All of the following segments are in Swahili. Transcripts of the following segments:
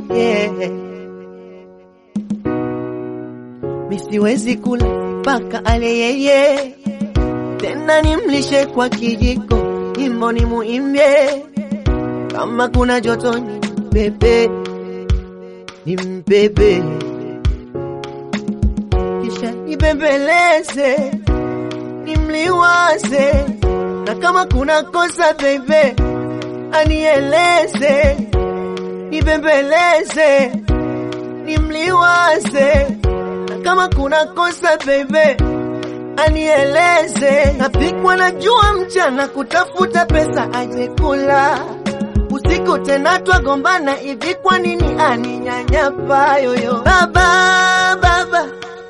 yeah. Misiwezi kula mpaka ale yeye, tena nimlishe kwa kijiko, nyimbo ni muimbie, kama kuna joto ni mbebe, ni mbebe, kisha nibembeleze, nimliwaze, na kama kuna kosa bebe, anieleze, nibembeleze, nimliwaze na kama kuna kosa bebe anieleze. Napikwa na jua mchana kutafuta pesa aje kula, usiku tena twagombana hivi, kwa nini aninyanyapa yoyo? Baba baba,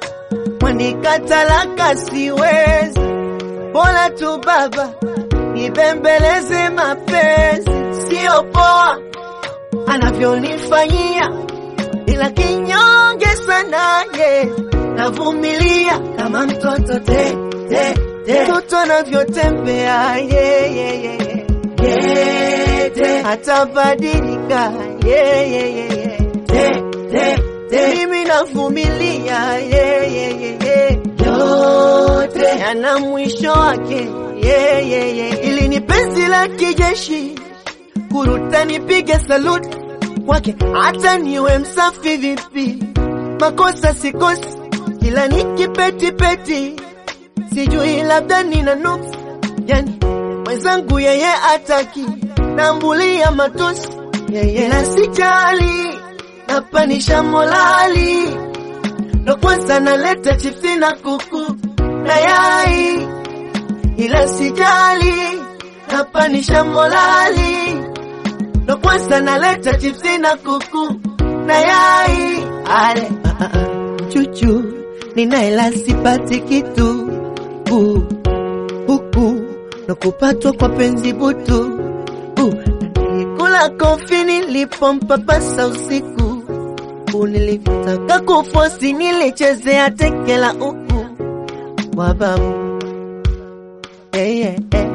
mwanikatalaka siwezi, bora tu baba nibembeleze mapenzi, sio poa anavyonifanyia ila kinyonge sana ye, navumilia kama mtoto te te te, mtoto anavyotembea ye ye ye ye ye te, atabadilika ye ye ye ye te te te, mimi navumilia ye ye ye ye, yote yana mwisho wake ye ye ye, ili ni penzi la kijeshi kuruta nipige saluti kwake hata niwe msafi vipi, makosa sikosi, kila nikipetipeti, sijui labda nina nuksi, yani mwenzangu yeye ataki, nambulia matusi yeye na sijali, napanisha molali, ndo kwanza naleta chipsi na kuku na yai, ila sijali, napanisha molali ndo kwanza naleta chipsi na kuku na yai ale ah, ah, ah. chuchu ninaela sipati kitu uh, huku ndo kupatwa kwa penzi butu uh, nilikula kofi nilipompapasa usiku uh, nilitaka kufosi nilichezea tekela uku kwa babu yeah, yeah, yeah.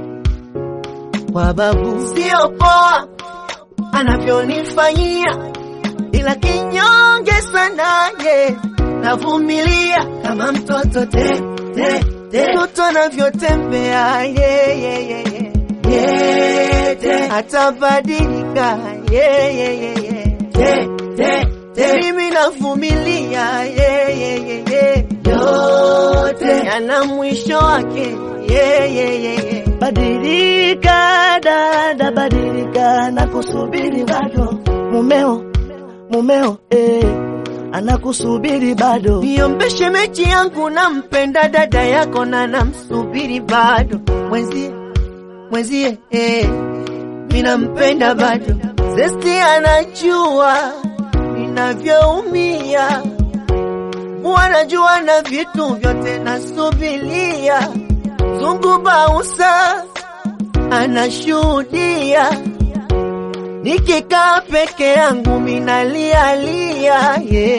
kwa babu sio poa anavyonifanyia, ila kinyonge sana ye, navumilia kama mtoto te te te, mtoto anavyotembea ye ye ye ye ye te, atabadilika ye ye ye ye te te te, mimi navumilia ye ye ye ye, yote yana mwisho wake ye ye ye ye. Badilika dada, badilika, nakusubiri bado. Mumeo, mumeo, eh, anakusubiri bado. Niombe shemeji yangu, nampenda dada yako na namsubiri bado. Mwenzie, mwenzie, eh, mi nampenda bado. Zesti anajua ninavyoumia, wanajua na vitu vyote nasubilia Zungu Bausa anashuhudia, nikikaa peke yangu minalialia yeah.